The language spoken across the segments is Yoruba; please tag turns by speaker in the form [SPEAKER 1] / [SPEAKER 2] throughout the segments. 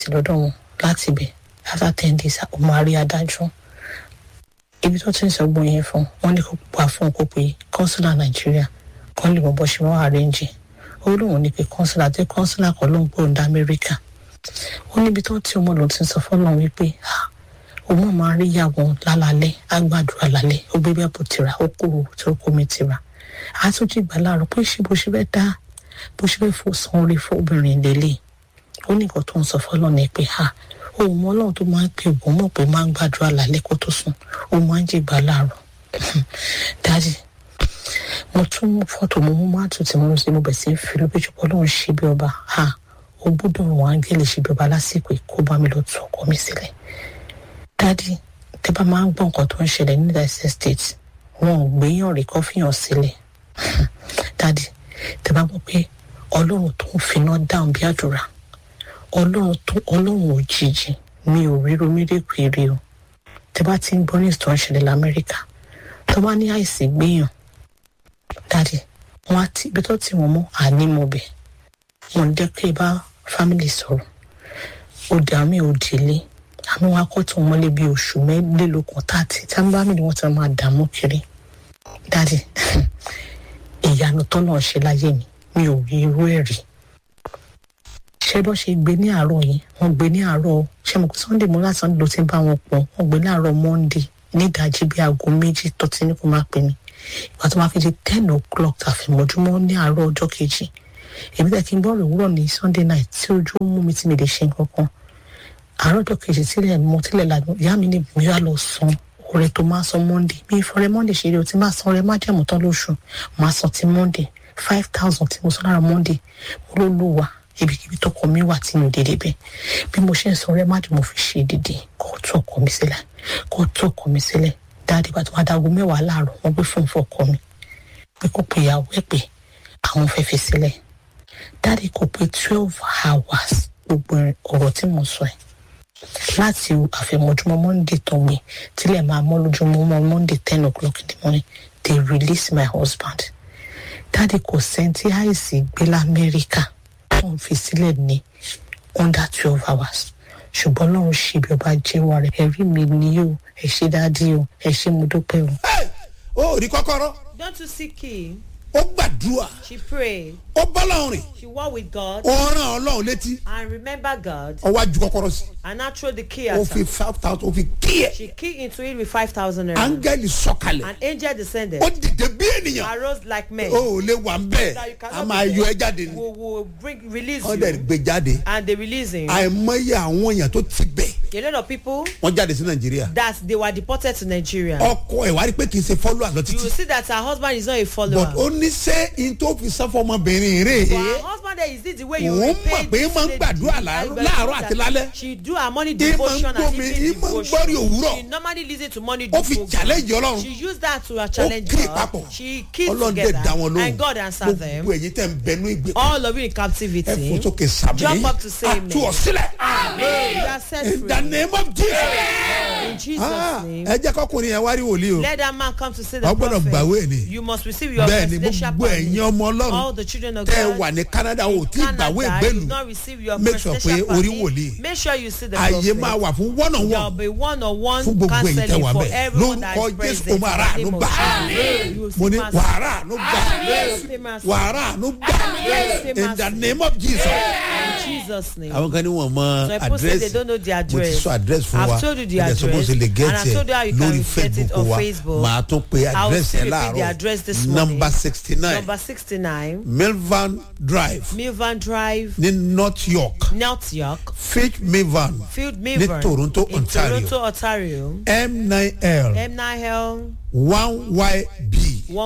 [SPEAKER 1] test lọ́dọ̀ wọn láti ibẹ̀ after ten days ó máa rí adájọ́ ibi tó ti ń sọ gbọ́n yẹn fún wọn ní kó pa fún kó pe consular nàìjíríà kan lè mọ bó ṣe wọ́n arrange ó lóun ní pé consular tí consular kan ló ń gbóhùn dá amẹ́ríkà ó níbi tó tí ọmọ lòun ti sọ fọlọ́run wípé òun máa rí ìyàwó lálálẹ́ àgbàdúrà lálẹ́ ó gbé bẹ́ẹ̀ bó tira ó kúrò tó kó mi tira àtúntì ìgbà láàárọ̀ pé ṣé bó ṣe fẹ́ dá bó ṣe fẹ́ fò san orí fún obìnrin lélẹ̀ ó ní nǹkan tó ń sọ fọlọ́run ni pé ha òun mọ ọlọ́run tó máa ń pè wọ́n mọ̀ pé máa ń gbàdúrà lálẹ́ kó tó sùn ó máa ń jìgbà láàárọ̀ dájì mo tún mú fọ́tò mo mú máàtù tí mo ń ṣe mo bẹ̀ sí ń fi lóbi jù pọ̀ lóun ṣe bí ọba ha ó gbọ́dọ̀ wọn áńgẹ́lì ṣe bí ọba lásìkò kó bá mi lọ tú ọkọ mi sílẹ̀ dádì tẹ bá máa ń gbọ́ nǹkan tó ń ṣẹlẹ̀ ní united states wọn ò gbéyàn rí kó fìyàn sílẹ̀ dádì tẹ bá gbọ́ pé ọlọ́run tó ń finá dáhùn bí àdúrà ọlọ́run tó ọlọ́run òjijì mi ò ríro mérekù èrè o tẹ bá ti ń gbọ́ ní ìtàn ìṣẹ̀lẹ̀ lamẹ́ríkà tó bá ní àìsí gbéyàn dádì wọn á ti ibi tó ti wọn mọ́ ànímọ̀bẹ̀ wọn jẹ́ pé bá fámìlì sọ̀rọ̀ òdì àmì òdìlé àmì wọn akọ́tún mọ́lé bíi oṣù mẹ́lẹ́lógún tààtì tí wọ́n bá mi ni wọ́n ti máa dààmú kiri dádì ìyanu tọ́nà ṣe láyé mi mi ò rí irú ẹ̀ rí ṣé bọ́ ṣe gbé ní àárọ̀ yìí wọ́n gbé ní àárọ̀ ṣé mo kó sunday mo láti sunday ló ti bá wọn pọ̀ wọ́n gbé ní àárọ̀ monday ní ìdajì bíi aago méjì tó ti ní kó máa pè mí ìgbà tó máa fi di ten o'clock àfìmọ́júmọ́ ní àárọ̀ ọjọ́ kejì èmi tẹ́ kí n bọ́ọ̀rọ̀ òwúrọ̀ ní sunday night tí ojú mú mi tí mi lè ṣe nǹkan kan àárọ̀ ọjọ́ kejì tílẹ̀ mọ́ tílẹ̀ lànà ìyá mi ní mi wá lọ san ọrẹ tó máa san monday mi ìfọrẹ monday ṣeré o ti máa san ọrẹ má jẹ̀mú tán lóṣù máa san ti monday five thousand tí mo san lára monday mo ló lò wá ibikíbi tọkọ mi wà tí mi ò dédé bẹ́ẹ̀ bí mo ṣe ń san ọrẹ má jẹ̀mú fi ṣe dídì kó tó ọkọ mi sílẹ̀ kó tó ọkọ mi sílẹ̀ dáadé bá tó wá dago mẹ́wàá láàárọ̀ wọ́n gbé fóun fún ọkọ mi pé kó pe ìyàwó ẹ̀ pé àwọn fẹ́ fi sílẹ̀ dáadé kò pé twelve hours gbogbo ọ̀rọ̀ tí mo sọ ẹ̀ láti àfẹ̀mọ́júmọ́ monday tó gbé tílẹ̀ máa mọ́ lójúmọ́ monday ten o'clock in the morning they release my husband dáadé kò sẹ́ńtì àìsí gbé lamẹ́ríkà tó ń fi sílẹ̀ ní under twelve hours ṣùgbọ́n lọ́run ṣe bí ọba jẹ́wọ́ rẹ̀ ẹ̀rí mi ni o ẹ̀ ṣe dáadé o ẹ̀ ṣe mo dúpẹ́ o.
[SPEAKER 2] ó rí kọ́kọ́rọ́
[SPEAKER 3] Don't you see key?
[SPEAKER 2] ó gbàdúrà
[SPEAKER 3] She prayed.
[SPEAKER 2] ó bọ́lọ́run rìn
[SPEAKER 3] She walked with God
[SPEAKER 2] ó rán ọlọ́run létí
[SPEAKER 3] and remember God
[SPEAKER 2] ó wá ju kọ́kọ́rọ́ sí
[SPEAKER 3] and now throw the key
[SPEAKER 2] ó
[SPEAKER 3] at
[SPEAKER 2] fi
[SPEAKER 3] her.
[SPEAKER 2] five thousand ó fi kí ẹ̀
[SPEAKER 3] She keyed into it with 5,000 naira.
[SPEAKER 2] áńgẹ́lì sọ̀kalẹ̀
[SPEAKER 3] An angel descended.
[SPEAKER 2] ó dìde bí ènìyàn
[SPEAKER 3] Arose like men.
[SPEAKER 2] ó ò lè wà ń bẹ́ẹ̀
[SPEAKER 3] That you
[SPEAKER 2] a
[SPEAKER 3] cannot
[SPEAKER 2] máa
[SPEAKER 3] be
[SPEAKER 2] yọ
[SPEAKER 3] there.
[SPEAKER 2] ẹ jáde ni
[SPEAKER 3] Will, will bring, release
[SPEAKER 2] wọ́n dẹ̀
[SPEAKER 3] you.
[SPEAKER 2] gbé jáde
[SPEAKER 3] And they release him.
[SPEAKER 2] àìmọye àwọn èèyàn tó ti bẹ̀
[SPEAKER 3] A lot of people
[SPEAKER 2] wọ́n jáde sí nàìjíríà
[SPEAKER 3] that they were deported to Nigeria.
[SPEAKER 2] ọkọ ẹ̀ wá rí pé kì í ṣe fọ́lọ́ àlọ́
[SPEAKER 3] You
[SPEAKER 2] títí
[SPEAKER 3] will see that her husband is not a follower.
[SPEAKER 2] but ó ní sẹ́ in tó fi sá fọmọbìnrin rè
[SPEAKER 3] But
[SPEAKER 2] é
[SPEAKER 3] her husband there is this the way you
[SPEAKER 2] Òun
[SPEAKER 3] repay
[SPEAKER 2] mọ̀ pé
[SPEAKER 3] this
[SPEAKER 2] máa ń
[SPEAKER 3] lady.
[SPEAKER 2] gbàdúrà
[SPEAKER 3] And
[SPEAKER 2] láàárọ̀-
[SPEAKER 3] you
[SPEAKER 2] láàárọ̀
[SPEAKER 3] that
[SPEAKER 2] àti lálẹ́.
[SPEAKER 3] She do her morning
[SPEAKER 2] Ìmọ̀ ń
[SPEAKER 3] devotion and
[SPEAKER 2] gbọ́ mi,
[SPEAKER 3] evening
[SPEAKER 2] ìmọ̀ ń
[SPEAKER 3] devotion.
[SPEAKER 2] gbọ́rí òwúrọ̀.
[SPEAKER 3] She normally listen to morning
[SPEAKER 2] Ó fi
[SPEAKER 3] devotion.
[SPEAKER 2] challenge Ọlọ́run.
[SPEAKER 3] She used that to her challenge
[SPEAKER 2] kí
[SPEAKER 3] God.
[SPEAKER 2] papọ̀
[SPEAKER 3] She kissed
[SPEAKER 2] ọlọ́run dẹ̀
[SPEAKER 3] together
[SPEAKER 2] dá wọn lóhùn
[SPEAKER 3] and God answered them.
[SPEAKER 2] gbogbo ẹ̀yin tẹ̀ ń bẹnu ìgbè
[SPEAKER 3] All of you in
[SPEAKER 2] ẹ
[SPEAKER 3] captivity.
[SPEAKER 2] fò sókè sàmì
[SPEAKER 3] Jump up to say amen.
[SPEAKER 2] àtú ọ̀sílẹ̀
[SPEAKER 3] You are set
[SPEAKER 2] in the
[SPEAKER 3] free.
[SPEAKER 2] name of Jesus
[SPEAKER 3] In Jesus'
[SPEAKER 2] Ah,
[SPEAKER 3] name.
[SPEAKER 2] ẹ jẹ́ kọkùnrin yẹn wá rí wòlíì o
[SPEAKER 3] Let that man come to see the
[SPEAKER 2] Wọ́n gbọ́dọ̀
[SPEAKER 3] prophet.
[SPEAKER 2] gbàwé ni.
[SPEAKER 3] You must receive your
[SPEAKER 2] bẹ́ẹ̀ ni
[SPEAKER 3] presidential
[SPEAKER 2] gbogbo ẹ̀yin
[SPEAKER 3] permit.
[SPEAKER 2] ọmọ
[SPEAKER 3] All
[SPEAKER 2] ọlọ́run
[SPEAKER 3] the children of
[SPEAKER 2] tẹ́ ẹ
[SPEAKER 3] God.
[SPEAKER 2] wà ní Canada ò tí ì gbàwé
[SPEAKER 3] Canada,
[SPEAKER 2] ìgbélu
[SPEAKER 3] you've not received your
[SPEAKER 2] Make sure
[SPEAKER 3] presidential
[SPEAKER 2] pé orí
[SPEAKER 3] permit.
[SPEAKER 2] wòlíì.
[SPEAKER 3] Make sure you see the
[SPEAKER 2] àyè
[SPEAKER 3] prophet.
[SPEAKER 2] máa wà fún one on
[SPEAKER 3] There will
[SPEAKER 2] one
[SPEAKER 3] be one on one
[SPEAKER 2] Fún gbogbo èyí tẹ́
[SPEAKER 3] counseling
[SPEAKER 2] wà
[SPEAKER 3] for
[SPEAKER 2] ńbẹ̀.
[SPEAKER 3] everyone that
[SPEAKER 2] Lórúkọ
[SPEAKER 3] is
[SPEAKER 2] Jésù,
[SPEAKER 3] present.
[SPEAKER 2] o máa rà
[SPEAKER 3] in the
[SPEAKER 2] àánú
[SPEAKER 3] name of
[SPEAKER 2] gbà.
[SPEAKER 3] Jesus. You will
[SPEAKER 2] mo
[SPEAKER 3] see
[SPEAKER 2] ní
[SPEAKER 3] mercy.
[SPEAKER 2] wàhálà ló gbà
[SPEAKER 3] Yes, see mercy.
[SPEAKER 2] wàhálà ló gbà
[SPEAKER 3] Yes,
[SPEAKER 2] in the name of Jesus.
[SPEAKER 3] In Jesus' name.
[SPEAKER 2] àwọn kan ní wọn mọ
[SPEAKER 3] Some people say they
[SPEAKER 2] àdírẹ́sì
[SPEAKER 3] don't know the
[SPEAKER 2] mo ti
[SPEAKER 3] address.
[SPEAKER 2] sọ àdírẹ́sì fún wa
[SPEAKER 3] I've told you the
[SPEAKER 2] Mo dẹ̀ sọ bó
[SPEAKER 3] address,
[SPEAKER 2] ṣe lè
[SPEAKER 3] and
[SPEAKER 2] gẹ́tì
[SPEAKER 3] I've told you how
[SPEAKER 2] ẹ̀
[SPEAKER 3] you can
[SPEAKER 2] lórí
[SPEAKER 3] get it
[SPEAKER 2] Facebook
[SPEAKER 3] on
[SPEAKER 2] wa
[SPEAKER 3] Facebook.
[SPEAKER 2] màá tún pe
[SPEAKER 3] I will
[SPEAKER 2] àdírẹ́sì
[SPEAKER 3] still
[SPEAKER 2] ẹ̀
[SPEAKER 3] repeat the
[SPEAKER 2] láàárọ̀
[SPEAKER 3] address this morning.
[SPEAKER 2] number sixty nine
[SPEAKER 3] Number 69,
[SPEAKER 2] milvan drive
[SPEAKER 3] Milvan Drive,
[SPEAKER 2] ní north york
[SPEAKER 3] North York,
[SPEAKER 2] fitch milvan
[SPEAKER 3] Field
[SPEAKER 2] ní
[SPEAKER 3] Milvan.
[SPEAKER 2] toronto
[SPEAKER 3] in
[SPEAKER 2] ontario
[SPEAKER 3] Toronto, Ontario.
[SPEAKER 2] m nine l
[SPEAKER 3] M9L,
[SPEAKER 2] one yb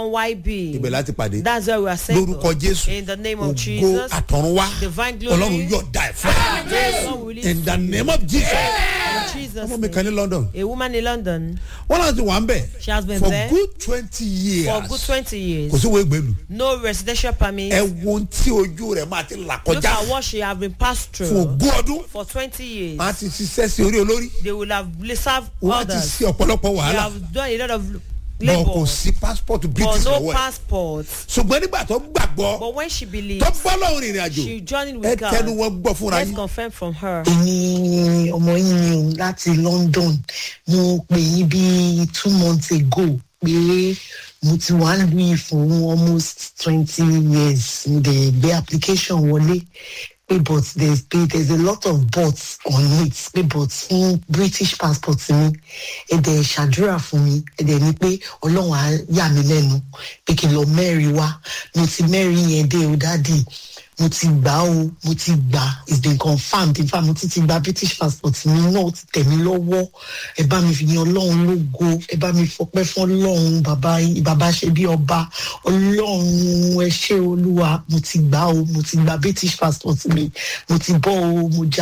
[SPEAKER 3] 1YB.
[SPEAKER 2] ibẹ̀ láti pàdé
[SPEAKER 3] That's where we are saying.
[SPEAKER 2] lórúkọ jésù
[SPEAKER 3] In the name of
[SPEAKER 2] ògo
[SPEAKER 3] Jesus.
[SPEAKER 2] àtọ̀runwá
[SPEAKER 3] Divine glory.
[SPEAKER 2] ọlọ́run yóò dá ẹ̀ fún ẹ.
[SPEAKER 3] Yes, God will release
[SPEAKER 2] in the name of jesus
[SPEAKER 3] in Jesus'
[SPEAKER 2] ọmọ mi kan ní
[SPEAKER 3] name.
[SPEAKER 2] london
[SPEAKER 3] A woman in London
[SPEAKER 2] wọn náà ti wà ń bẹ̀
[SPEAKER 3] She has been
[SPEAKER 2] for
[SPEAKER 3] there
[SPEAKER 2] good twenty years
[SPEAKER 3] for good 20 years.
[SPEAKER 2] kò sí wo ìgbèlú
[SPEAKER 3] No residential permit.
[SPEAKER 2] ẹ wo ohun tí ojú rẹ̀ máa ti là
[SPEAKER 3] Look
[SPEAKER 2] kọjá
[SPEAKER 3] at what she have been passed
[SPEAKER 2] fún
[SPEAKER 3] through
[SPEAKER 2] ogún ọdún
[SPEAKER 3] for 20 years.
[SPEAKER 2] máa ti ṣiṣẹ́ sí orí olórí
[SPEAKER 3] They will have served
[SPEAKER 2] wọ́n ti
[SPEAKER 3] others.
[SPEAKER 2] ṣe ọ̀pọ̀lọpọ̀
[SPEAKER 3] They
[SPEAKER 2] wàhálà
[SPEAKER 3] have done a lot of
[SPEAKER 2] bọ̀ kò
[SPEAKER 3] labour
[SPEAKER 2] sí passport
[SPEAKER 3] but
[SPEAKER 2] british
[SPEAKER 3] no
[SPEAKER 2] lọ́wọ́ ẹ̀
[SPEAKER 3] passport
[SPEAKER 2] ṣùgbọ́n nígbà tó gbàgbọ́
[SPEAKER 3] but when she believes
[SPEAKER 2] tó bọ́ lọ́hùn ìrìn àjò
[SPEAKER 3] she journeyed
[SPEAKER 2] ẹ
[SPEAKER 3] with God
[SPEAKER 2] tẹnu wọn gbọ́ fúnra
[SPEAKER 3] let's
[SPEAKER 2] yín
[SPEAKER 3] confirm from her
[SPEAKER 4] èmi ọmọ yín ni o láti london mo pè yín bí two months ago pé mo ti wà lóyún fún almost twenty years mo dẹ̀ gbé application wọlé pé but there's pé there's a lot of buts on it pé but fún british passport mi ẹ dẹ̀ ṣàdúrà fún mi ẹ dẹ̀ ní pé ọlọ́run á yà mí lẹ́nu pé kí n lọ mẹ́rin wá mo ti mẹ́rin yẹn dé o dáàdì mo ti gbà ó mo ti gbà it's been confirmed in fact mo ti ti gba british passport mi náà ó ti tẹ̀ mí lọ́wọ́ ẹ bá mi fi yan ọlọ́run lógo ẹ bá mi fọpẹ́ fún ọlọ́run bàbá yín- bàbá ṣe bí ọba ọlọ́run ẹ ṣé olúwa mo ti gbà ó mo ti gba british passport mi mo ti bọ́ ó mo já